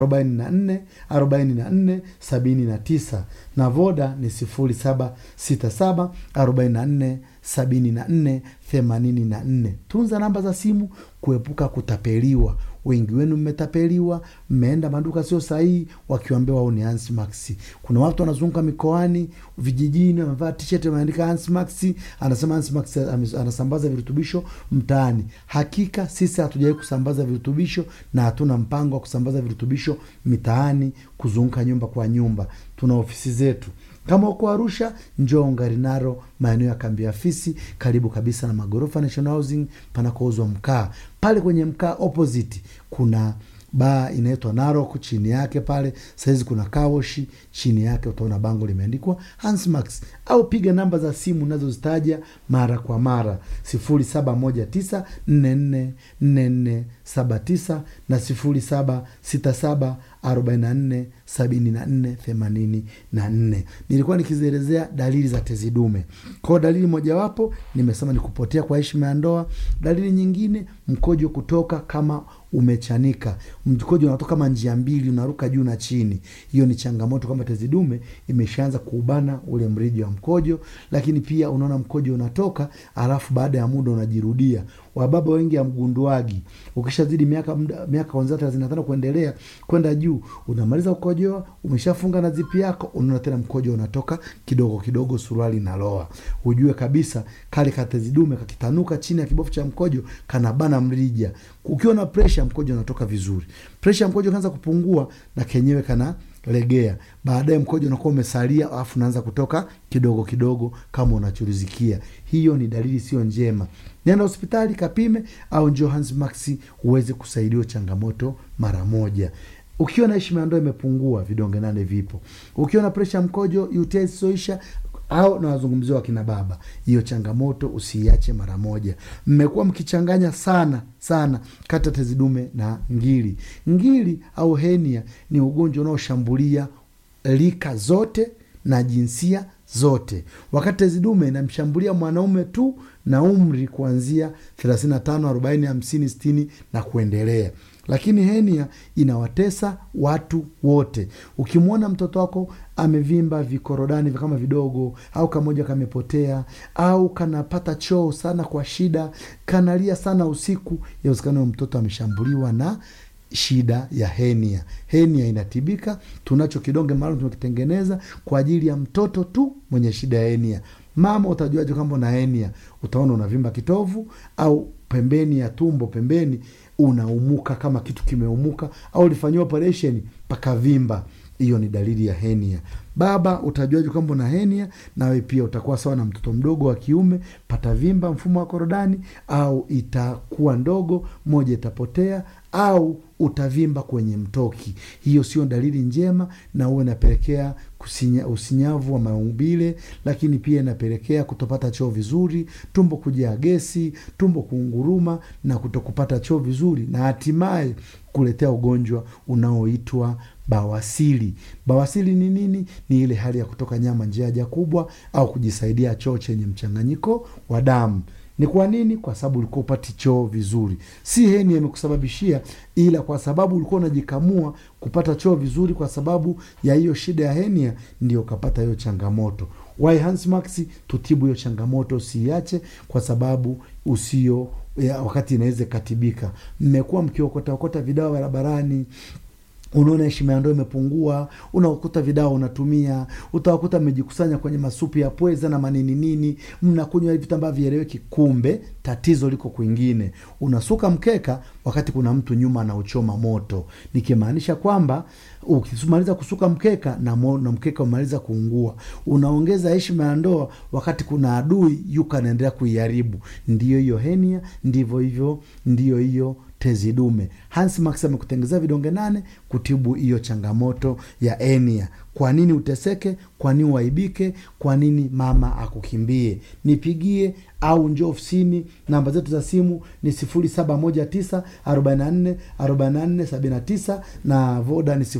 arobaini na nne arobaini na nne sabini na tisa na voda ni sifuri saba sita saba arobaini na nne sabini na nne themanini na nne tunza namba za simu kuepuka kutapeliwa wengi wenu mmetapeliwa mmeenda maduka sio sahihi wakiwambia wao ni Ansmax. Kuna watu wanazunguka mikoani vijijini wamevaa t-shirt wameandika Ansmax, anasema Ansmax anasambaza virutubisho mtaani. Hakika sisi hatujawahi kusambaza virutubisho na hatuna mpango wa kusambaza virutubisho mitaani, kuzunguka nyumba kwa nyumba. Tuna ofisi zetu kama uko Arusha, njoo Ngarinaro, maeneo ya kambi ya fisi, karibu kabisa na magorofa National Housing panakouzwa mkaa. Pale kwenye mkaa opposite kuna baa inaitwa Narok, chini yake pale sahizi kuna kawoshi, chini yake utaona bango limeandikwa Hansmax, au piga namba za simu nazozitaja mara kwa mara sifuri saba moja tisa nne nne nne nne saba tisa na sifuri saba sita saba arobaini na nne sabini na nne themanini na nne. Nilikuwa nikizielezea dalili za tezi dume. Kwao dalili mojawapo nimesema ni kupotea kwa heshima ya ndoa. Dalili nyingine, mkojo kutoka kama umechanika, mkojo unatoka kama njia mbili, unaruka juu na chini. Hiyo ni changamoto kwamba tezi dume imeshaanza kuubana ule mrija wa mkojo. Lakini pia unaona mkojo unatoka, alafu baada ya muda unajirudia. Wababa wengi hamgunduagi, ukishazidi miaka miaka kuanzia thelathini na tano kuendelea kwenda juu, unamaliza kukojoa, umeshafunga na zipi yako, unaona tena mkojo unatoka kidogo kidogo, suruali inaloa. Ujue kabisa kale katezi dume kakitanuka chini ya kibofu cha mkojo, kanabana mrija. Ukiwa na presha, mkojo unatoka vizuri. Presha mkojo kaanza kupungua, na kenyewe kana legea baadaye mkojo unakuwa umesalia, alafu unaanza kutoka kidogo kidogo kama unachuruzikia. Hiyo ni dalili sio njema. Nenda hospitali kapime, au njoo Hansmax uweze kusaidiwa changamoto mara moja. Ukiwa na heshima ya ndoa imepungua, vidonge nane vipo. Ukiwa na presha ya mkojo, UTI isiyoisha au na wazungumzia wakina baba, hiyo changamoto usiiache mara moja. Mmekuwa mkichanganya sana sana kati ya tezi dume na ngiri. Ngiri au henia ni ugonjwa unaoshambulia rika zote na jinsia zote, wakati tezi dume inamshambulia mwanaume tu na umri kuanzia 35, 40, 50, 60 na kuendelea lakini henia inawatesa watu wote. Ukimwona mtoto wako amevimba vikorodani kama vidogo, au kamoja kamepotea, au kanapata choo sana kwa shida, kanalia sana usiku, yawezekana mtoto ameshambuliwa na shida ya henia. Henia inatibika, tunacho kidonge maalum tumekitengeneza kwa ajili ya mtoto tu mwenye shida ya henia. Mama, utajuaje kwamba una henia? Utaona unavimba kitovu au pembeni ya tumbo, pembeni unaumuka kama kitu kimeumuka, au ulifanyiwa operesheni pakavimba. Hiyo ni dalili ya henia. Baba, utajuaje kwamba una henia? Nawe pia utakuwa sawa na mtoto mdogo wa kiume, patavimba mfumo wa korodani, au itakuwa ndogo, moja itapotea, au utavimba kwenye mtoki. Hiyo sio dalili njema, na huwa inapelekea kusinya, usinyavu wa maumbile, lakini pia inapelekea kutopata choo vizuri, tumbo kujaa gesi, tumbo kuunguruma na kutokupata choo vizuri, na hatimaye kuletea ugonjwa unaoitwa bawasiri. Bawasiri ni nini? Ni ile hali ya kutoka nyama njia haja kubwa au kujisaidia choo chenye mchanganyiko wa damu. Ni kwa nini? Kwa sababu ulikuwa upati choo vizuri. Si henia imekusababishia, ila kwa sababu ulikuwa unajikamua kupata choo vizuri, kwa sababu ya hiyo shida ya henia, ndio ukapata hiyo changamoto. Why Hansmax tutibu hiyo changamoto, usiiache kwa sababu usio ya, wakati inaweza ikatibika. Mmekuwa mkiokotaokota vidawa barabarani unaona heshima ya ndoa imepungua, unakuta vidawa unatumia, utawakuta mmejikusanya kwenye masupu ya pweza na manini nini, mnakunywa vitu ambavyo vieleweki, kumbe tatizo liko kwingine. Unasuka mkeka wakati kuna mtu nyuma anauchoma moto, nikimaanisha kwamba ukimaliza kusuka mkeka na, mo, na mkeka umaliza kuungua, unaongeza heshima ya ndoa wakati kuna adui yuko anaendelea kuiharibu. Ndiyo hiyo henia, ndivyo hivyo, ndiyo hiyo tezi dume. Hansmax amekutengezea vidonge nane kutibu hiyo changamoto ya henia. kwa nini uteseke kwa nini uaibike kwa nini mama akukimbie nipigie au njo ofisini namba zetu za simu ni 719 44 44 79 na voda ni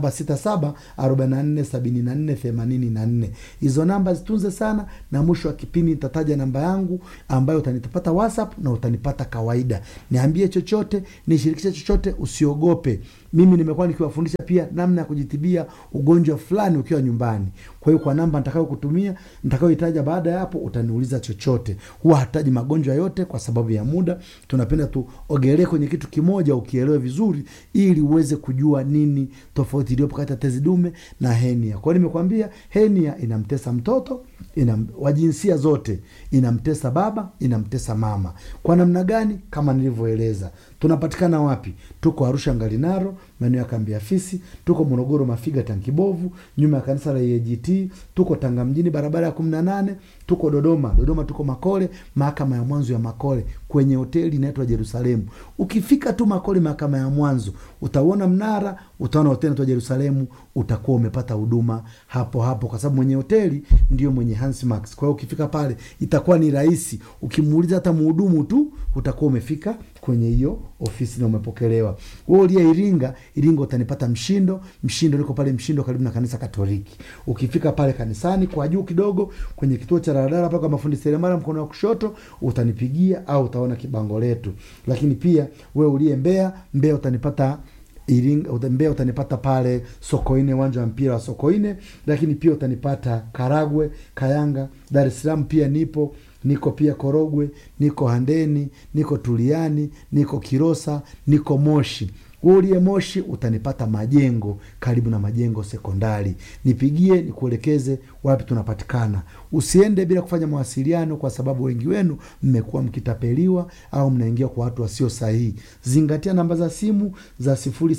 767 44 74 84 hizo namba zitunze sana na mwisho wa kipindi nitataja namba yangu ambayo utanipata whatsapp na utanipata kawaida niambie chochote nishirikishe chochote usiogope mimi nimekuwa nikiwafundisha pia namna ya kujitibia ugonjwa fulani ukiwa nyumbani kwa hiyo kwa namba nitakayo kutumia nitakayoitaja baada ya hapo utaniuliza chochote huwa hataji magonjwa yote kwa sababu ya muda tunapenda tuogelee kwenye kitu kimoja ukielewe vizuri ili uweze kujua nini tofauti iliyopo kati ya tezi dume na henia kwa hiyo nimekwambia henia inamtesa mtoto ina wa jinsia zote inamtesa baba inamtesa mama kwa namna gani kama nilivyoeleza tunapatikana wapi tuko arusha ngalinaro maeneo ya kambi ya fisi tuko morogoro mafiga tankibovu nyuma ya kanisa la egt tuko tanga mjini barabara ya kumi na nane tuko dodoma dodoma tuko makole mahakama ya mwanzo ya makole kwenye hoteli inaitwa jerusalemu ukifika tu makole mahakama ya mwanzo utauona mnara utaona hoteli inaitwa jerusalemu utakuwa umepata huduma hapo hapo kwa sababu mwenye hoteli ndio mwenye Hansmax. Kwa hiyo ukifika pale itakuwa ni rahisi, ukimuuliza hata mhudumu tu utakuwa umefika kwenye hiyo ofisi na umepokelewa. Wewe uliye Iringa, Iringa utanipata Mshindo. Mshindo liko pale Mshindo karibu na kanisa Katoliki. Ukifika pale kanisani kwa juu kidogo kwenye kituo cha daladala pale kwa mafundi seremala mkono wa kushoto utanipigia au utaona kibango letu. Lakini pia wewe uliye Mbeya, Mbeya utanipata Iringa, uta- Mbeya utanipata pale Sokoine, uwanja wa mpira wa Sokoine, lakini pia utanipata Karagwe, Kayanga, Dar es Salaam pia nipo niko pia Korogwe, niko Handeni, niko Tuliani, niko Kilosa, niko Moshi. Wewe uliye Moshi utanipata Majengo, karibu na Majengo Sekondari. Nipigie nikuelekeze wapi tunapatikana. Usiende bila kufanya mawasiliano, kwa sababu wengi wenu mmekuwa mkitapeliwa au mnaingia kwa watu wasio sahihi. Zingatia namba za simu za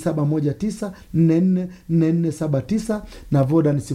0719444479 na Voda ni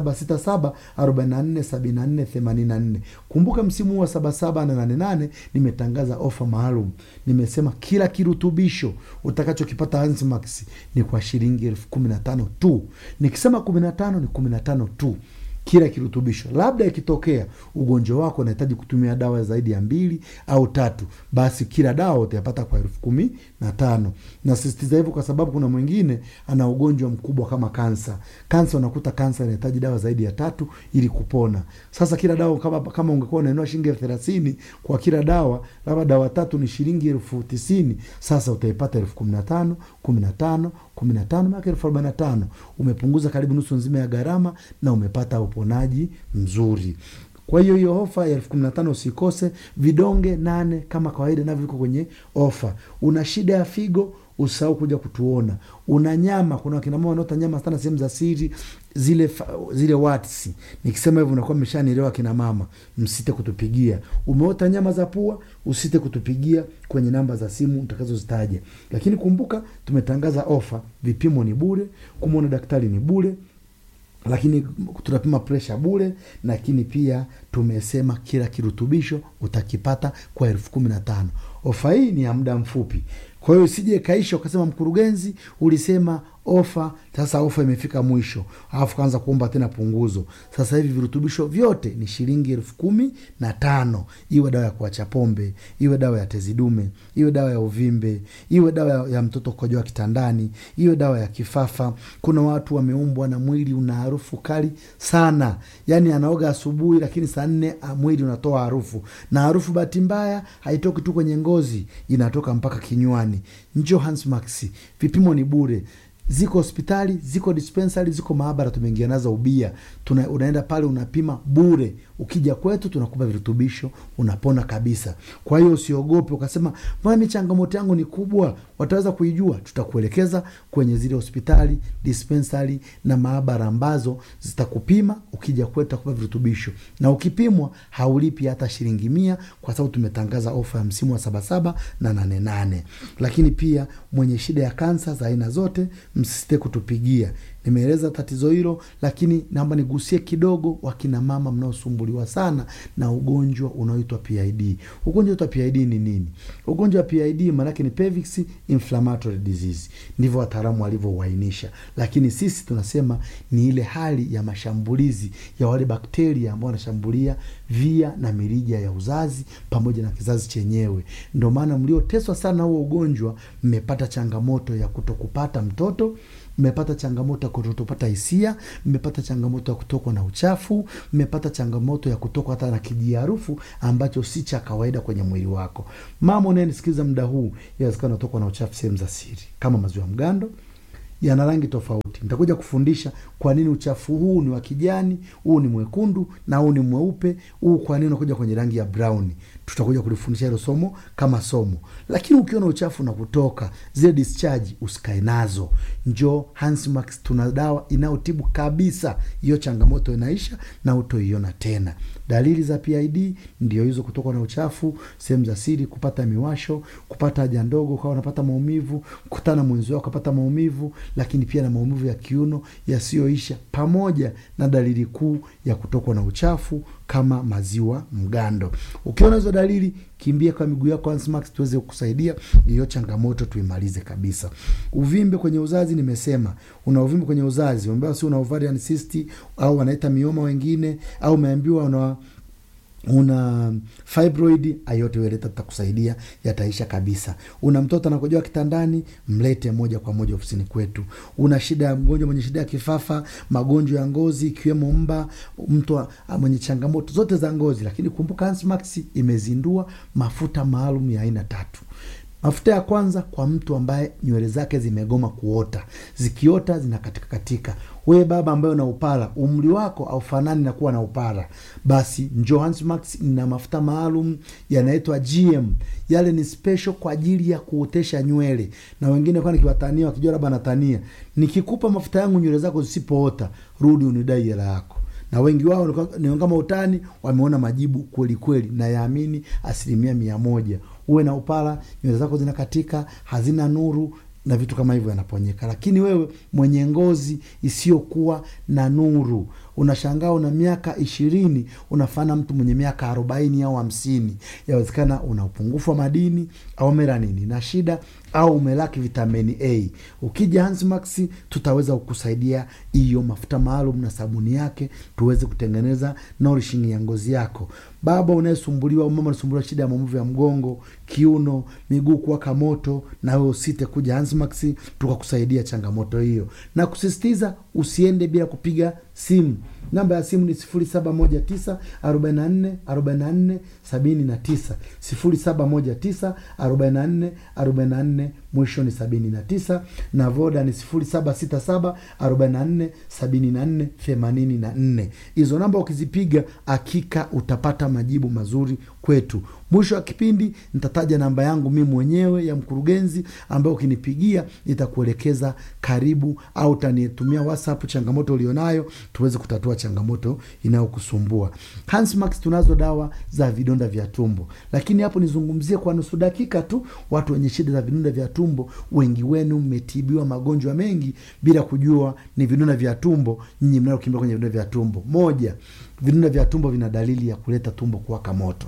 0767447484. Kumbuka msimu huu wa sabasaba na nane nane nimetangaza ofa maalum. Nimesema kila kirutubisho utakachokipata Hansmax ni kwa shilingi elfu kumi na tano tu. Nikisema kumi na tano ni kumi na tano tu kila kirutubisho. Labda ikitokea ugonjwa wako unahitaji kutumia dawa zaidi ya mbili au tatu, basi kila dawa utayapata kwa elfu kumi na tano. Nasisitiza hivyo kwa sababu kuna mwingine ana ugonjwa mkubwa kama kansa. Kansa, unakuta kansa inahitaji dawa zaidi ya tatu ili kupona. Sasa kila dawa kama, kama ungekuwa unainua shilingi elfu thelathini kwa kila dawa, labda dawa tatu ni shilingi elfu tisini sasa utaipata elfu kumi na tano kumi na tano kumi na tano mpaka elfu arobaini na tano umepunguza karibu nusu nzima ya gharama na umepata uponaji mzuri kwa hiyo hiyo ofa ya elfu kumi na tano usikose vidonge nane kama kawaida navyo viko kwenye ofa una shida ya figo usahau kuja kutuona una nyama kuna wakina mama wanaota nyama sana sehemu za siri zile fa- zile watsi nikisema hivyo unakuwa mmeshanielewa kina mama msite kutupigia umeota nyama za pua usite kutupigia kwenye namba za simu utakazozitaja lakini kumbuka tumetangaza ofa vipimo ni bure kumwona daktari ni bure lakini tunapima presha bure lakini pia tumesema kila kirutubisho utakipata kwa elfu kumi na tano ofa hii ni ya muda mfupi kwa hiyo usije kaisha ukasema mkurugenzi ulisema ofa sasa ofa imefika mwisho alafu kaanza kuomba tena punguzo sasa hivi virutubisho vyote ni shilingi elfu kumi na tano iwe dawa ya kuacha pombe iwe dawa ya tezi dume iwe dawa ya uvimbe iwe dawa ya, ya mtoto kukojoa kitandani iwe dawa ya kifafa kuna watu wameumbwa na mwili una harufu kali sana yaani anaoga asubuhi lakini saa nne ah, mwili unatoa harufu na harufu bahati mbaya haitoki tu kwenye ngozi inatoka mpaka kinywani njo Hansmax vipimo ni bure ziko hospitali ziko dispensary ziko maabara tumeingia nazo ubia Tuna, unaenda pale unapima bure ukija kwetu tunakupa virutubisho unapona kabisa kwa hiyo usiogope ukasema mbona mi changamoto yangu ni kubwa wataweza kuijua tutakuelekeza kwenye zile hospitali dispensary na maabara ambazo zitakupima ukija kwetu tutakupa virutubisho na ukipimwa haulipi hata shilingi mia kwa sababu tumetangaza ofa ya msimu wa sabasaba na nane nane lakini pia mwenye shida ya kansa za aina zote msisite kutupigia. Nimeeleza tatizo hilo, lakini naomba nigusie kidogo wakina mama mnaosumbuliwa sana na ugonjwa unaoitwa PID. Ugonjwa unaoitwa PID ni nini? Ugonjwa wa PID maanake ni pelvic inflammatory disease, ndivyo wataalamu walivyouainisha, lakini sisi tunasema ni ile hali ya mashambulizi ya wale bakteria ambao wanashambulia via na mirija ya uzazi pamoja na kizazi chenyewe. Ndio maana mlioteswa sana huo ugonjwa mmepata changamoto ya kutokupata mtoto mmepata changamoto ya kutopata hisia, mmepata changamoto ya kutokwa na uchafu, mmepata changamoto ya kutokwa hata na kijiharufu ambacho si cha kawaida kwenye mwili wako. Mama unayenisikiliza muda huu, inawezekana unatokwa na uchafu sehemu za siri kama maziwa mgando yana rangi tofauti. Nitakuja kufundisha kwa nini uchafu huu ni wa kijani, huu ni mwekundu na huu ni mweupe, huu kwa nini unakuja kwenye rangi ya brown. Tutakuja kulifundisha hilo somo kama somo. Lakini ukiona uchafu na kutoka zile discharge, usikae nazo, njoo Hansmax, tuna dawa inayotibu kabisa hiyo changamoto, inaisha na utoiona tena. Dalili za PID ndio hizo: kutokwa na uchafu sehemu za siri, kupata miwasho, kupata haja ndogo ukawa unapata maumivu, kukutana mwenzi wako ukapata maumivu, lakini pia na maumivu ya kiuno yasiyoisha, pamoja na dalili kuu ya kutokwa na uchafu kama maziwa mgando. Ukiona hizo dalili, kimbia kwa miguu yako Hansmax, tuweze kukusaidia hiyo changamoto tuimalize kabisa. Uvimbe kwenye uzazi, nimesema una uvimbe kwenye uzazi, umeambiwa si una ovarian cyst au wanaita mioma wengine, au umeambiwa una una fibroid, ayote weleta, tutakusaidia yataisha kabisa. Una mtoto anakojoa kitandani, mlete moja kwa moja ofisini kwetu. Una shida ya mgonjwa mwenye shida ya kifafa, magonjwa ya ngozi ikiwemo mba, mtu mwenye changamoto zote za ngozi. Lakini kumbuka, Hansmax imezindua mafuta maalum ya aina tatu. Mafuta ya kwanza kwa mtu ambaye nywele zake zimegoma kuota, zikiota zinakatika katika. Wewe baba ambaye una upara, umri wako aufanani na kuwa na upara, basi njoo Hansmax ina mafuta maalum yanaitwa GM. Yale ni special kwa ajili ya kuotesha nywele, na wengine kwa nikiwatania, wakijua labda natania, nikikupa mafuta yangu nywele zako zisipoota, rudi unidai hela yako na wengi wao ni kama utani, wameona majibu kweli kweli, na yaamini asilimia mia moja. Uwe na upara, nywele zako zinakatika, hazina nuru na vitu kama hivyo yanaponyeka. Lakini wewe mwenye ngozi isiyokuwa na nuru, unashangaa una miaka ishirini unafana mtu mwenye miaka arobaini au hamsini. Yawezekana una upungufu wa madini au melanini na shida au umelaki vitamini A. Ukija Hansmax tutaweza kukusaidia hiyo mafuta maalum na sabuni yake, tuweze kutengeneza nourishing ya ngozi yako. Baba unayesumbuliwa, mama unasumbuliwa shida ya maumivu ya mgongo, kiuno, miguu kuwaka moto, na wewe usite kuja Hansmax tukakusaidia changamoto hiyo, na kusisitiza usiende bila kupiga simu. Namba ya simu ni sifuri saba moja tisa arobaini na nne arobaini na nne sabini na tisa sifuri saba moja tisa arobaini na nne arobaini na nne mwisho ni sabini na tisa na Voda ni sifuri saba sita saba arobaini na nne sabini na nne themanini na nne. Hizo namba ukizipiga, hakika utapata majibu mazuri kwetu. Mwisho wa kipindi nitataja namba yangu mi mwenyewe ya mkurugenzi, ambayo ukinipigia nitakuelekeza karibu, au utanitumia WhatsApp changamoto ulionayo, tuweze kutatua changamoto inayokusumbua. Hansmax tunazo dawa za vidonda vya tumbo, lakini hapo nizungumzie kwa nusu dakika tu. Watu wenye shida za vidonda vya tumbo, wengi wenu mmetibiwa magonjwa mengi bila kujua ni vidonda vya tumbo. Nyinyi mnaokimbia kwenye vidonda vya tumbo, moja, vidonda vya tumbo vina dalili ya kuleta tumbo kuwaka moto.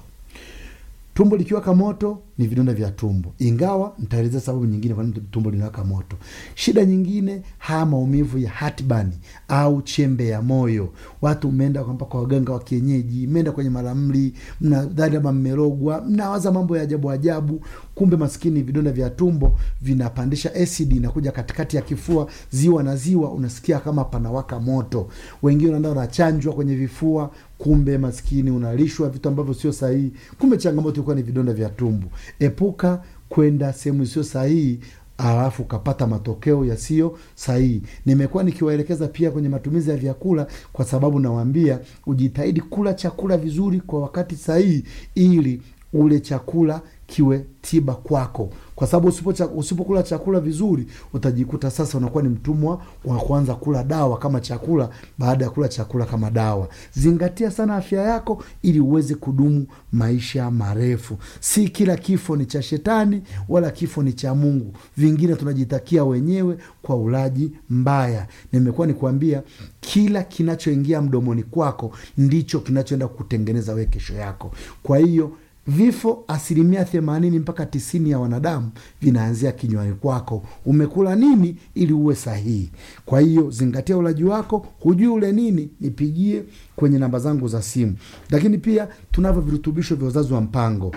Tumbo likiwaka moto ni vidonda vya tumbo, ingawa nitaelezea sababu nyingine kwa nini tumbo linawaka moto. Shida nyingine, haya maumivu ya hatbani au chembe ya moyo. Watu mmeenda kwa waganga wa kienyeji, mmeenda kwenye maramli, mnadhani labda mmerogwa, mnawaza mambo ya ajabu ajabu, kumbe maskini vidonda vya tumbo vinapandisha asidi, inakuja katikati ya kifua, ziwa na ziwa, unasikia kama panawaka moto. Wengine wanaenda wanachanjwa kwenye vifua kumbe maskini unalishwa vitu ambavyo sio sahihi. Kumbe changamoto ilikuwa ni vidonda vya tumbo. Epuka kwenda sehemu isiyo sahihi alafu ukapata matokeo yasiyo sahihi. Nimekuwa nikiwaelekeza pia kwenye matumizi ya vyakula, kwa sababu nawaambia ujitahidi kula chakula vizuri kwa wakati sahihi, ili ule chakula kiwe tiba kwako kwa sababu usipo usipokula chakula vizuri utajikuta sasa unakuwa ni mtumwa wa kuanza kula dawa kama chakula baada ya kula chakula kama dawa zingatia sana afya yako ili uweze kudumu maisha marefu si kila kifo ni cha shetani wala kifo ni cha mungu vingine tunajitakia wenyewe kwa ulaji mbaya nimekuwa nikuambia kila kinachoingia mdomoni kwako ndicho kinachoenda kutengeneza we kesho yako kwa hiyo vifo asilimia themanini mpaka tisini ya wanadamu vinaanzia kinywani kwako umekula nini ili uwe sahihi kwa hiyo zingatia ulaji wako hujui ule nini nipigie kwenye namba zangu za simu lakini pia tunavyo virutubisho vya uzazi wa mpango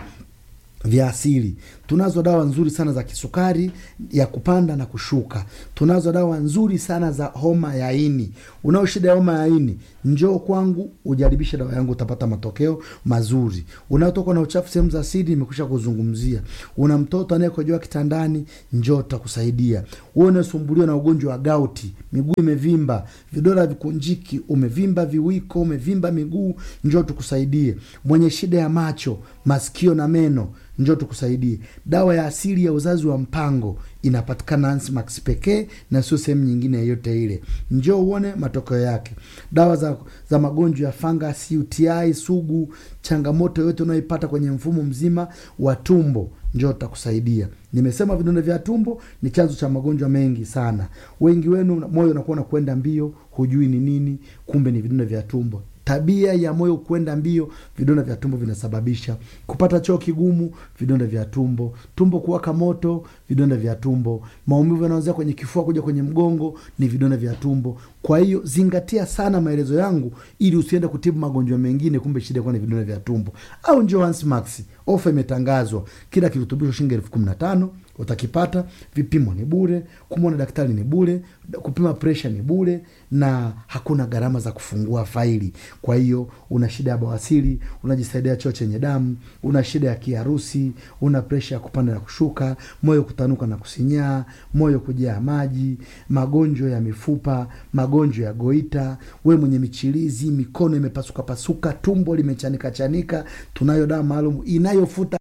vya asili tunazo dawa nzuri sana za kisukari ya kupanda na kushuka tunazo dawa nzuri sana za homa ya ini unao shida ya homa ya ini njoo kwangu ujaribishe dawa yangu utapata matokeo mazuri unaotoka na uchafu sehemu za siri nimekusha kuzungumzia una mtoto anayekojoa kitandani njoo utakusaidia uwe unasumbuliwa na ugonjwa wa gauti miguu imevimba vidole vikunjiki umevimba viwiko umevimba miguu njoo tukusaidie mwenye shida ya macho masikio na meno njoo tukusaidie dawa ya asili ya uzazi wa mpango inapatikana Ansmax pekee na sio sehemu nyingine yoyote ile njoo uone matokeo yake dawa za, za magonjwa ya fangasi uti sugu changamoto yoyote unayoipata kwenye mfumo mzima wa tumbo njoo takusaidia nimesema vidonda vya tumbo ni chanzo cha magonjwa mengi sana wengi wenu moyo unakuwa unakwenda mbio hujui ni nini kumbe ni vidonda vya tumbo tabia ya moyo kwenda mbio vidonda vya tumbo vinasababisha kupata choo kigumu vidonda vya tumbo tumbo kuwaka moto vidonda vya tumbo maumivu yanaanzia kwenye kifua kuja kwenye mgongo ni vidonda vya tumbo kwa hiyo zingatia sana maelezo yangu ili usiende kutibu magonjwa mengine kumbe shida kuwa ni vidonda vya tumbo au njo Ansmax ofa imetangazwa kila kirutubisho shilingi elfu kumi na tano utakipata vipimo ni bure kumwona daktari ni bure kupima presha ni bure na hakuna gharama za kufungua faili kwa hiyo una shida ya bawasiri unajisaidia choo chenye damu una shida ya kiharusi una presha ya kupanda na kushuka moyo kutanuka na kusinyaa moyo kujaa maji magonjwa ya mifupa magonjwa ya goita we mwenye michirizi mikono imepasukapasuka tumbo limechanika chanika tunayo dawa maalum inayofuta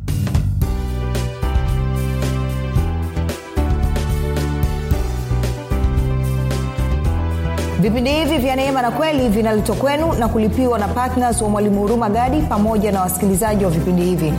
vipindi hivi vya neema na kweli vinaletwa kwenu na kulipiwa na ptns wa mwalimu huruma gadi pamoja na wasikilizaji wa vipindi hivi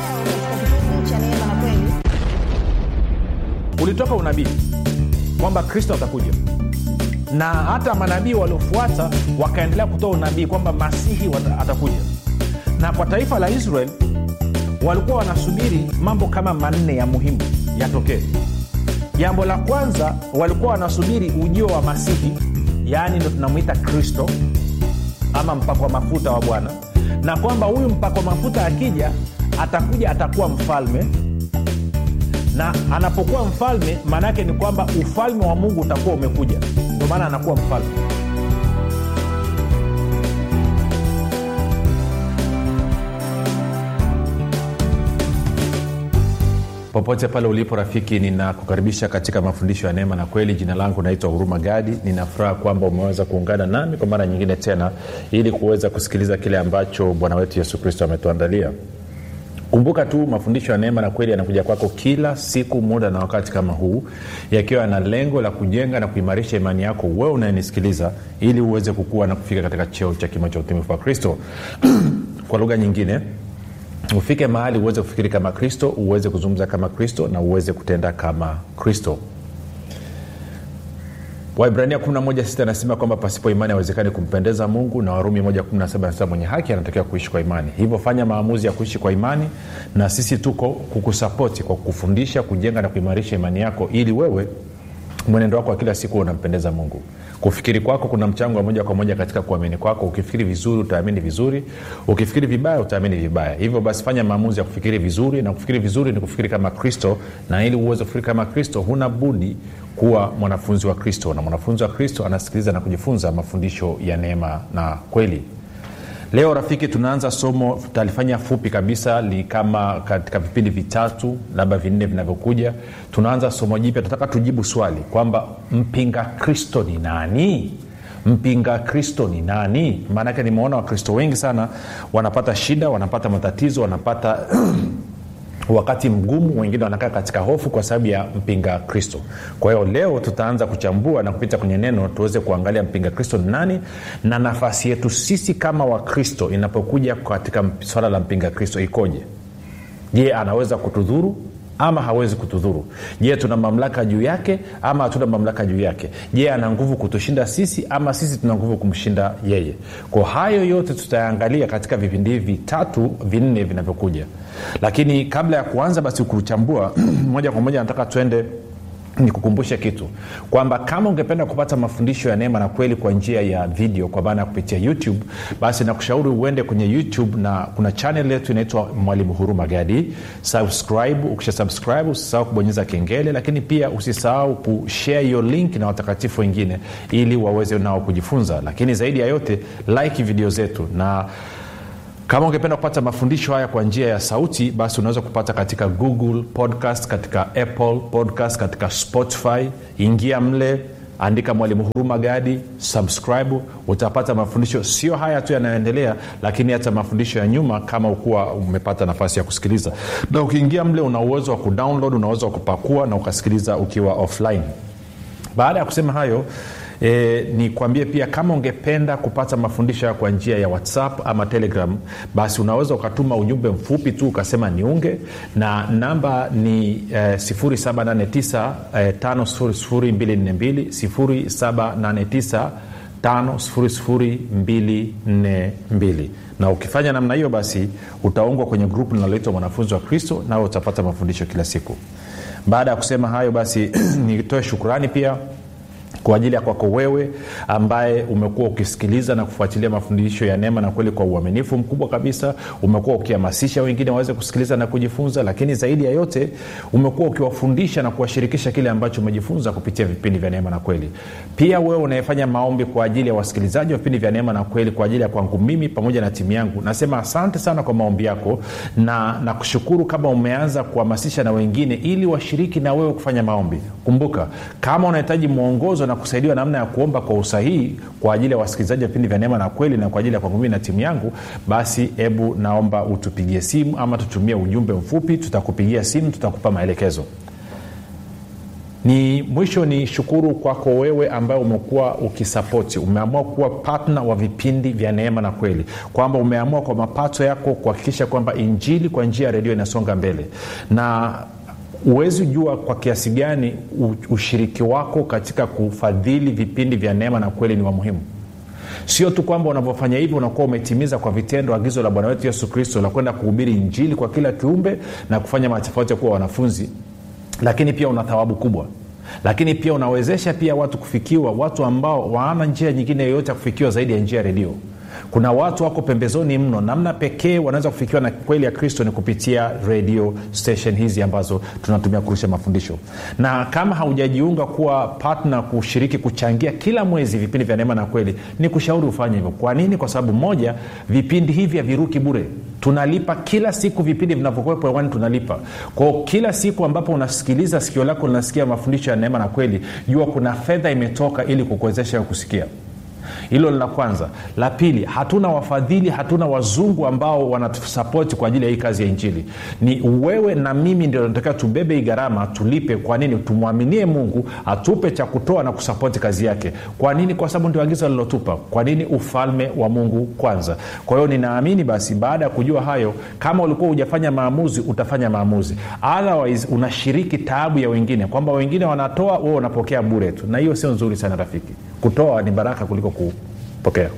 ulitoka unabii kwamba kristo atakuja na hata manabii waliofuata wakaendelea kutoa unabii kwamba masihi wata- atakuja na kwa taifa la israel walikuwa wanasubiri mambo kama manne ya muhimu yatokee jambo la kwanza walikuwa wanasubiri ujio wa masihi yaani ndo tunamwita kristo ama mpako wa mafuta wa bwana na kwamba huyu mpako wa mafuta akija atakuja atakuwa mfalme na anapokuwa mfalme maana yake ni kwamba ufalme wa mungu utakuwa umekuja ndio maana anakuwa mfalme popote pale ulipo rafiki ninakukaribisha katika mafundisho ya neema na kweli jina langu naitwa huruma gadi ninafuraha kwamba umeweza kuungana nami kwa mara nyingine tena ili kuweza kusikiliza kile ambacho bwana wetu yesu kristo ametuandalia kumbuka tu mafundisho ya neema na kweli yanakuja kwako kila siku muda na wakati kama huu yakiwa yana lengo la kujenga na kuimarisha imani yako wewe unayenisikiliza ili uweze kukua na kufika katika cheo cha kimo cha utumifu wa kristo kwa lugha nyingine ufike mahali uweze kufikiri kama kristo uweze kuzungumza kama kristo na uweze kutenda kama kristo waibrania 11 anasema kwamba pasipo imani hawezekani kumpendeza mungu na warumi 117 anasema mwenye haki anatakiwa kuishi kwa imani hivyo fanya maamuzi ya kuishi kwa imani na sisi tuko kukusapoti kwa kukufundisha kujenga na kuimarisha imani yako ili wewe mwenendo wako wa kila siku unampendeza mungu kufikiri kwako kuna mchango wa moja kwa moja katika kuamini kwako ukifikiri vizuri utaamini vizuri ukifikiri vibaya utaamini vibaya hivyo basi fanya maamuzi ya kufikiri vizuri na kufikiri vizuri ni kufikiri kama kristo na ili uweze kufikiri kama kristo huna budi kuwa mwanafunzi wa kristo na mwanafunzi wa kristo anasikiliza na kujifunza mafundisho ya neema na kweli leo rafiki tunaanza somo tutalifanya fupi kabisa li kama katika vipindi vitatu labda vinne vinavyokuja tunaanza somo jipya tunataka tujibu swali kwamba mpinga kristo ni nani mpinga kristo ni nani maanake nimeona wakristo wengi sana wanapata shida wanapata matatizo wanapata wakati mgumu wengine wanakaa katika hofu kwa sababu ya mpinga kristo kwa hiyo leo tutaanza kuchambua na kupita kwenye neno tuweze kuangalia mpinga kristo ni nani na nafasi yetu sisi kama wakristo inapokuja katika swala la mpinga kristo ikoje je anaweza kutudhuru ama hawezi kutudhuru je tuna mamlaka juu yake ama hatuna mamlaka juu yake je ana nguvu kutushinda sisi ama sisi tuna nguvu kumshinda yeye kwa hayo yote tutayaangalia katika vipindi hivi vitatu vinne vinavyokuja lakini kabla ya kuanza basi kuchambua moja kwa moja nataka tuende nikukumbushe kitu kwamba kama ungependa kupata mafundisho ya neema na kweli kwa njia ya video kwa maana ya kupitia youtube basi nakushauri uende kwenye youtube na kuna chanel yetu inaitwa mwalimu huruma gadi subscribe ukisha subscribe usisahau kubonyeza kengele lakini pia usisahau kushare hiyo link na watakatifu wengine ili waweze nao kujifunza lakini zaidi ya yote like video zetu na kama ungependa kupata mafundisho haya kwa njia ya sauti basi unaweza kupata katika google podcast katika apple podcast katika spotify ingia mle andika mwalimu huruma gadi subscribe utapata mafundisho sio haya tu yanayoendelea lakini hata mafundisho ya nyuma kama ukuwa umepata nafasi ya kusikiliza na ukiingia mle una uwezo wa kudownload una uwezo wa kupakua na ukasikiliza ukiwa offline baada ya kusema hayo E, ni kuambie pia kama ungependa kupata mafundisho ya kwa njia ya whatsapp ama telegram basi unaweza ukatuma ujumbe mfupi tu ukasema niunge na namba ni e, 789 e, 5242 789 5242 na ukifanya namna hiyo basi utaungwa kwenye grupu linaloitwa mwanafunzi wa kristo nawe utapata mafundisho kila siku baada ya kusema hayo basi nitoe shukurani pia kwa ajili ya kwako wewe ambaye umekuwa ukisikiliza na kufuatilia mafundisho ya neema na kweli kwa uaminifu mkubwa kabisa umekuwa ukihamasisha wengine waweze kusikiliza na kujifunza lakini zaidi ya yote umekuwa ukiwafundisha na kuwashirikisha kile ambacho umejifunza kupitia vipindi vya neema na kweli pia wewe unayefanya maombi kwa ajili ya wasikilizaji wa vipindi vya neema na kweli kwa ajili ya kwangu mimi pamoja na timu yangu nasema asante sana kwa maombi yako na nakushukuru kama umeanza kuhamasisha na wengine ili washiriki na wewe kufanya maombi kumbuka kama unahitaji mwongozo na kusaidiwa namna ya kuomba kwa usahihi kwa ajili ya wasikilizaji wa vipindi vya neema na kweli na kwa ajili ya kwangu mimi na timu yangu basi hebu naomba utupigie simu ama tutumie ujumbe mfupi tutakupigia simu tutakupa maelekezo ni mwisho ni shukuru kwako wewe ambaye umekuwa ukisapoti umeamua kuwa patna wa vipindi vya neema na kweli kwamba umeamua kwa mapato yako kuhakikisha kwamba injili kwa njia ya redio inasonga mbele na huwezi jua kwa kiasi gani ushiriki wako katika kufadhili vipindi vya neema na kweli ni wa muhimu sio tu kwamba unavyofanya hivyo unakuwa umetimiza kwa vitendo agizo la bwana wetu yesu kristo la kwenda kuhubiri injili kwa kila kiumbe na kufanya matofauti ya kuwa wanafunzi lakini pia una thawabu kubwa lakini pia unawezesha pia watu kufikiwa watu ambao waana njia nyingine yoyote ya kufikiwa zaidi ya njia ya redio kuna watu wako pembezoni mno namna pekee wanaweza kufikiwa na kweli ya kristo ni kupitia radio station hizi ambazo tunatumia kurusha mafundisho na kama haujajiunga kuwa patna kushiriki kuchangia kila mwezi vipindi vya neema na kweli ni kushauri ufanye hivyo kwa nini kwa sababu moja vipindi hivi haviruki bure tunalipa kila siku vipindi vinavyokuwepo hewani tunalipa kwao kila siku ambapo unasikiliza sikio lako linasikia mafundisho ya neema na kweli jua kuna fedha imetoka ili kukuwezesha kusikia hilo la kwanza la pili hatuna wafadhili hatuna wazungu ambao wanatusapoti kwa ajili ya hii kazi ya injili ni wewe na mimi ndio natakiwa tubebe hii gharama tulipe kwa nini tumwaminie mungu atupe cha kutoa na kusapoti kazi yake kwa nini kwa sababu ndio agizo alilotupa kwa nini ufalme wa mungu kwanza kwa hiyo ninaamini basi baada ya kujua hayo kama ulikuwa hujafanya maamuzi utafanya maamuzi otherwise unashiriki taabu ya wengine kwamba wengine wanatoa wewe unapokea bure tu na hiyo sio nzuri sana rafiki kutoa ni baraka kuliko kupokea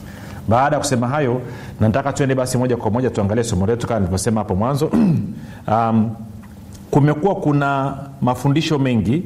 baada ya kusema hayo nataka tuende basi moja kwa moja tuangalie somo letu kama nilivyosema hapo mwanzo um, kumekuwa kuna mafundisho mengi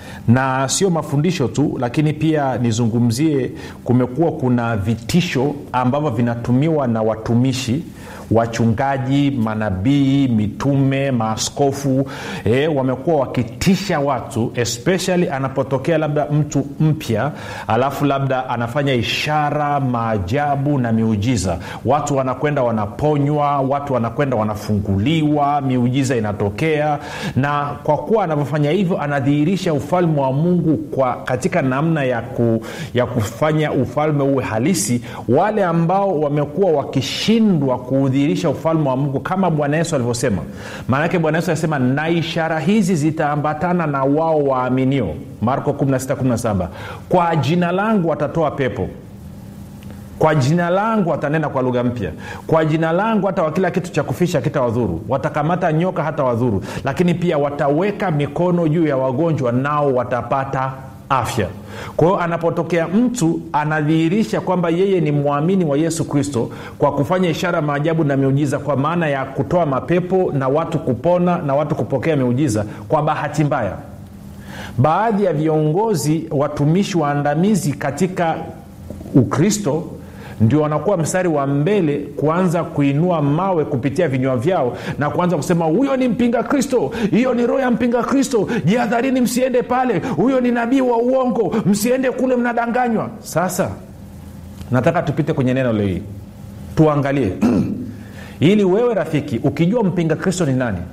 na sio mafundisho tu lakini pia nizungumzie kumekuwa kuna vitisho ambavyo vinatumiwa na watumishi wachungaji manabii mitume maaskofu e, wamekuwa wakitisha watu especially anapotokea labda mtu mpya alafu labda anafanya ishara maajabu na miujiza watu wanakwenda wanaponywa watu wanakwenda wanafunguliwa miujiza inatokea na kwa kuwa anavyofanya hivyo anadhihirisha ufalme wa mungu kwa katika namna ya, ku, ya kufanya ufalme uwe halisi wale ambao wamekuwa wakishindwa kuudhi kudhihirisha ufalme wa mungu kama bwana yesu alivyosema maanake bwana yesu alisema na ishara hizi zitaambatana na wao waaminio marko 1617 kwa jina langu watatoa pepo kwa jina langu watanena kwa lugha mpya kwa jina langu hata wakila kitu cha kufisha kita wadhuru watakamata nyoka hata wadhuru lakini pia wataweka mikono juu ya wagonjwa nao watapata afya kwa hiyo anapotokea mtu anadhihirisha kwamba yeye ni mwamini wa yesu kristo kwa kufanya ishara maajabu na miujiza kwa maana ya kutoa mapepo na watu kupona na watu kupokea miujiza kwa bahati mbaya baadhi ya viongozi watumishi waandamizi katika ukristo ndio wanakuwa mstari wa mbele kuanza kuinua mawe kupitia vinywa vyao na kuanza kusema huyo ni mpinga kristo hiyo ni roho ya mpinga kristo jihadharini msiende pale huyo ni nabii wa uongo msiende kule mnadanganywa sasa nataka tupite kwenye neno leo hii tuangalie ili wewe rafiki ukijua mpinga kristo ni nani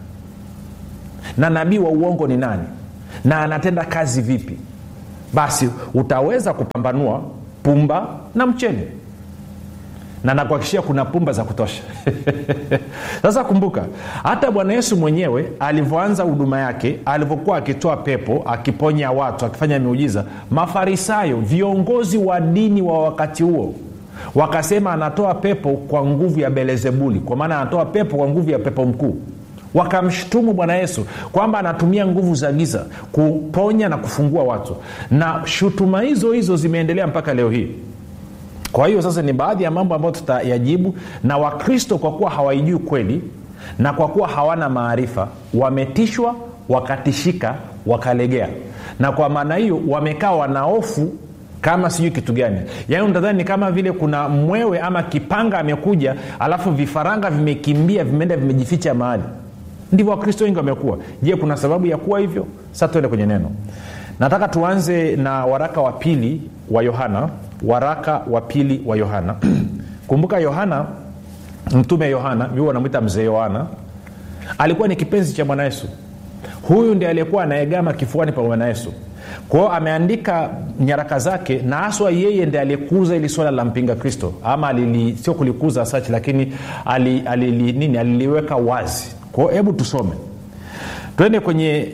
na nabii wa uongo ni nani na anatenda kazi vipi basi utaweza kupambanua pumba na mchele na nakuhakikishia kuna pumba za kutosha sasa kumbuka hata bwana yesu mwenyewe alivyoanza huduma yake alivyokuwa akitoa pepo akiponya watu akifanya miujiza mafarisayo viongozi wa dini wa wakati huo wakasema anatoa pepo kwa nguvu ya belezebuli kwa maana anatoa pepo kwa nguvu ya pepo mkuu wakamshutumu bwana yesu kwamba anatumia nguvu za giza kuponya na kufungua watu na shutuma hizo hizo zimeendelea mpaka leo hii kwa hiyo sasa ni baadhi ya mambo ambayo tutayajibu na wakristo kwa kuwa hawaijui kweli na kwa kuwa hawana maarifa wametishwa wakatishika wakalegea na kwa maana hiyo wamekaa wanaofu kama sijui kitu gani yaani utadhani ni kama vile kuna mwewe ama kipanga amekuja alafu vifaranga vimekimbia vimeenda vimejificha mahali ndivyo wakristo wengi wamekuwa je kuna sababu ya kuwa hivyo sasa tuende kwenye neno nataka tuanze na waraka wa pili wa yohana waraka wa pili wa yohana kumbuka yohana mtume yohana mi wanamwita mzee yohana alikuwa ni kipenzi cha bwana yesu huyu ndi aliyekuwa anaegama kifuani pa bwana yesu kwao ameandika nyaraka zake na haswa yeye ndi aliyekuza ili swala la mpinga kristo ama alili, sio kulikuza sachi lakini alili, alili, nini aliliweka wazi kwao hebu tusome twende kwenye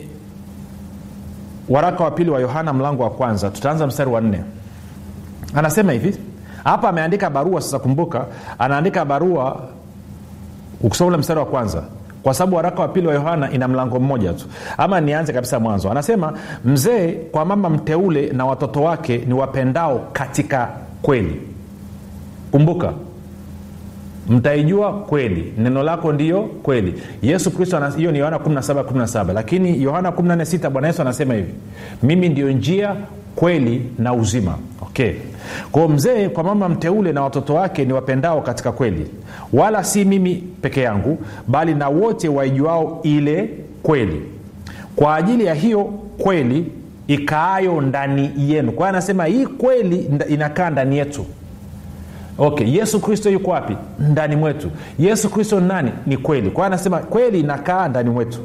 waraka wa pili wa yohana mlango wa kwanza tutaanza mstari wa nne anasema hivi hapa ameandika barua sasa kumbuka anaandika barua ukisoma ule mstari wa kwanza kwa sababu waraka wa pili wa yohana ina mlango mmoja tu ama nianze kabisa mwanzo anasema mzee kwa mama mteule na watoto wake ni wapendao katika kweli kumbuka mtaijua kweli neno lako ndiyo kweli yesu kristo hiyo ni yohana 17 17 lakini yohana 146 bwana yesu anasema hivi mimi ndio njia kweli na uzima okay kwao mzee kwa mama mteule na watoto wake ni wapendao katika kweli wala si mimi peke yangu bali na wote waijuao ile kweli kwa ajili ya hiyo kweli ikaayo ndani yenu kwa hiyo anasema hii kweli inakaa ndani yetu okay yesu kristo yuko wapi ndani mwetu yesu kristo nani ni kweli kwa hiyo anasema kweli inakaa ndani mwetu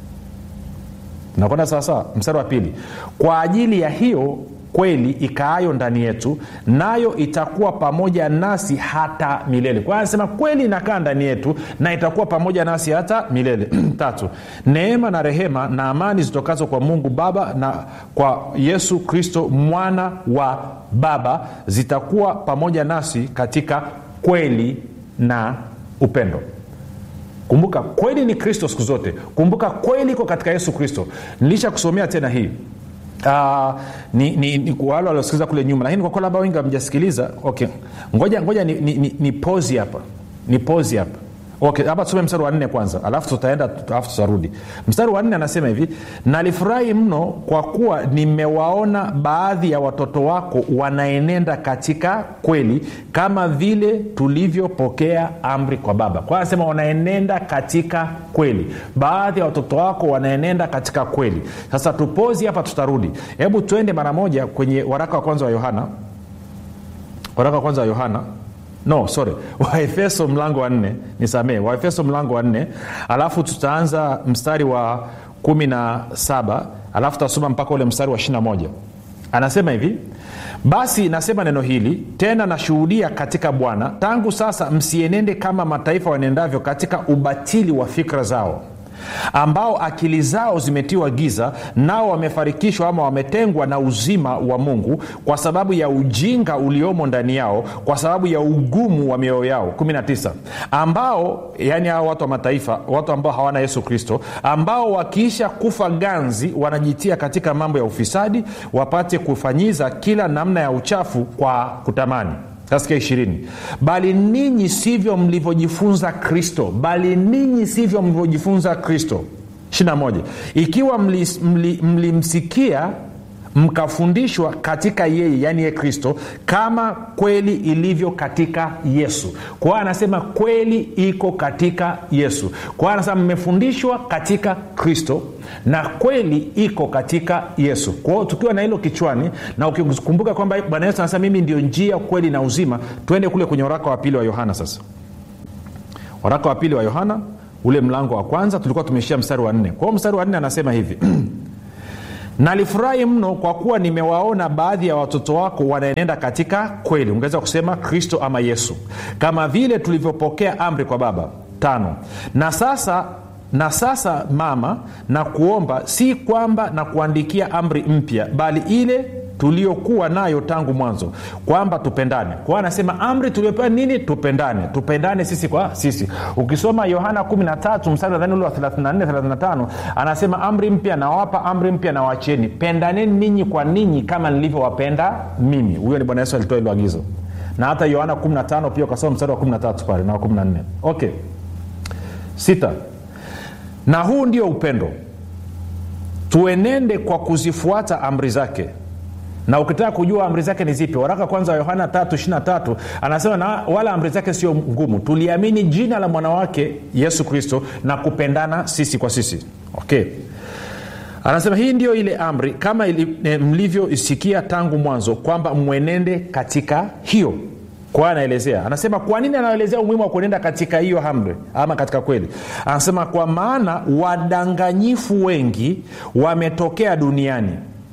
nakwenda sawasawa mstari wa pili kwa ajili ya hiyo kweli ikaayo ndani yetu nayo itakuwa pamoja nasi hata milele kwa hiyo anasema kweli inakaa ndani yetu na itakuwa pamoja nasi hata milele tatu neema na rehema na amani zitokazo kwa mungu baba na kwa yesu kristo mwana wa baba zitakuwa pamoja nasi katika kweli na upendo kumbuka kweli ni kristo siku zote kumbuka kweli iko katika yesu kristo nilisha kusomea tena hii Uh, ni, ni, ni wale waliosikiliza kule nyuma lakini kwa kuwa labda wengi wamjasikiliza okay ngoja ngoja ni, ni, ni, ni pozi hapa ni pozi hapa okay hapa tusome mstari wa nne kwanza alafu tutaenda alafu tutarudi mstari wa nne anasema hivi nalifurahi mno kwa kuwa nimewaona baadhi ya watoto wako wanaenenda katika kweli kama vile tulivyopokea amri kwa baba kwa anasema wanaenenda katika kweli baadhi ya watoto wako wanaenenda katika kweli sasa tupozi hapa tutarudi hebu twende mara moja kwenye waraka wa kwanza wa yohana waraka wa kwanza wa yohana no sorry waefeso mlango wa nne nisamee waefeso mlango wa nne alafu tutaanza mstari wa kumi na saba alafu tutasoma mpaka ule mstari wa ishiri na moja anasema hivi basi nasema neno hili tena nashuhudia katika bwana tangu sasa msienende kama mataifa wanendavyo katika ubatili wa fikra zao ambao akili zao zimetiwa giza nao wamefarikishwa ama wametengwa na uzima wa mungu kwa sababu ya ujinga uliomo ndani yao kwa sababu ya ugumu wa mioyo yao 19 ambao yani hao watu wa mataifa watu ambao hawana yesu kristo ambao wakiisha kufa ganzi wanajitia katika mambo ya ufisadi wapate kufanyiza kila namna ya uchafu kwa kutamani sasikia ishirini bali ninyi sivyo mlivyojifunza kristo bali ninyi sivyo mlivyojifunza kristo 21 ikiwa mlimsikia mli, mli mkafundishwa katika yeye yaani ye kristo kama kweli ilivyo katika yesu kwa hiyo anasema kweli iko katika yesu kwa hiyo anasema mmefundishwa katika kristo na kweli iko katika yesu kwa hiyo tukiwa na hilo kichwani na ukikumbuka kwamba bwana yesu anasema mimi ndio njia kweli na uzima twende kule kwenye waraka wa pili wa yohana sasa waraka wa pili wa yohana ule mlango wa kwanza tulikuwa tumeishia mstari wa nne kwa hiyo mstari wa nne anasema hivi nalifurahi mno kwa kuwa nimewaona baadhi ya watoto wako wanaenenda katika kweli ungeweza kusema kristo ama yesu kama vile tulivyopokea amri kwa baba tano na sasa na sasa mama na kuomba si kwamba na kuandikia amri mpya bali ile tuliokuwa nayo tangu mwanzo kwamba tupendane kwao anasema amri tuliopewa nini tupendane tupendane sisi kwa sisi ukisoma yohana 13 mstari nadhani ule wa 34 35 anasema amri mpya nawapa amri mpya nawachieni pendaneni ninyi kwa ninyi kama nilivyowapenda mimi huyo ni bwana yesu alitoa hilo agizo na hata yohana 15 pia ukasoma mstari wa 13 pale na wa 14 okay sita na huu ndio upendo tuenende kwa kuzifuata amri zake na ukitaka kujua amri zake ni zipi waraka kwanza wa yohana 323 anasema na wala amri zake sio ngumu tuliamini jina la mwanawake yesu kristo na kupendana sisi kwa sisi okay anasema hii ndio ile amri kama e, mlivyoisikia tangu mwanzo kwamba mwenende katika hiyo kwa anaelezea anasema kwa nini anaelezea umuhimu wa kuenenda katika hiyo amri ama katika kweli anasema kwa maana wadanganyifu wengi wametokea duniani